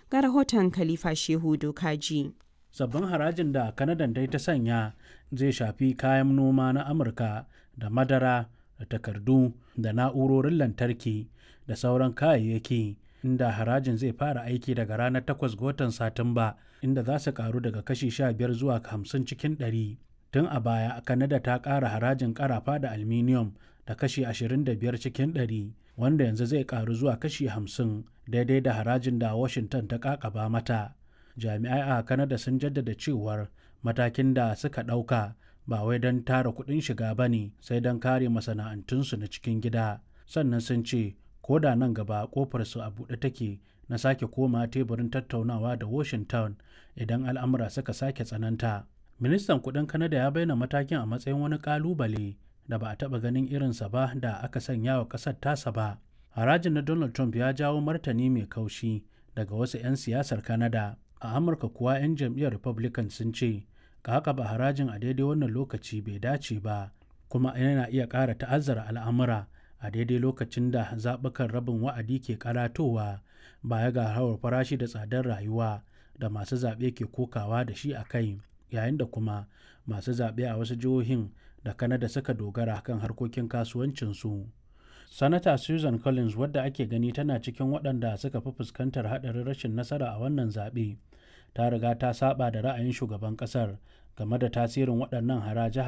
Ga rahoton Khalifa Shehu Dokaji. Sabbin harajin da Kanadan dai ta sanya zai shafi kayan noma na Amurka da madara da takardu da na'urorin lantarki da sauran kayayyaki inda harajin zai fara aiki daga ranar 8 ga watan Satumba inda za su karu daga kashi 15 zuwa 50 cikin 100. Tun a baya, Kanada ta ƙara harajin ƙarafa da aluminium da kashi 25 cikin 100 wanda yanzu zai karu zuwa kashi 50 daidai da harajin da Washington ta kakaba mata. Jami'ai a Kanada sun jaddada cewar matakin da suka ɗauka ba wai don tara kuɗin shiga ba ne sai don kare masana'antunsu na cikin gida. Sannan sun ce ko da nan gaba kofarsu a buɗe take na sake koma teburin tattaunawa da Washington idan al'amura suka sake tsananta. Ministan kuɗin Kanada ya bayyana matakin a matsayin wani ƙalubale da ba a taɓa ganin irinsa ba da aka sanya wa ƙasar tasa ba. Harajin na Donald Trump ya jawo martani mai kaushi daga wasu 'yan siyasar Kanada. A Amurka kuwa 'yan jam'iyyar Republican sun ce ba harajin a daidai wannan lokaci bai dace ba kuma yana iya ƙara ta'azzara al'amura a daidai lokacin da zaɓukan rabin wa'adi ke karatowa baya ga hawar farashi da tsadar rayuwa da masu zaɓe ke kokawa da shi a kai yayin da kuma masu zaɓe a wasu jihohin da kanada suka dogara kan harkokin kasuwancinsu sanata susan collins wadda ake gani tana cikin waɗanda suka fi fuskantar haɗarin rashin nasara a wannan zaɓe ta riga ta saba da ra'ayin shugaban ƙasar game da tasirin waɗannan haraje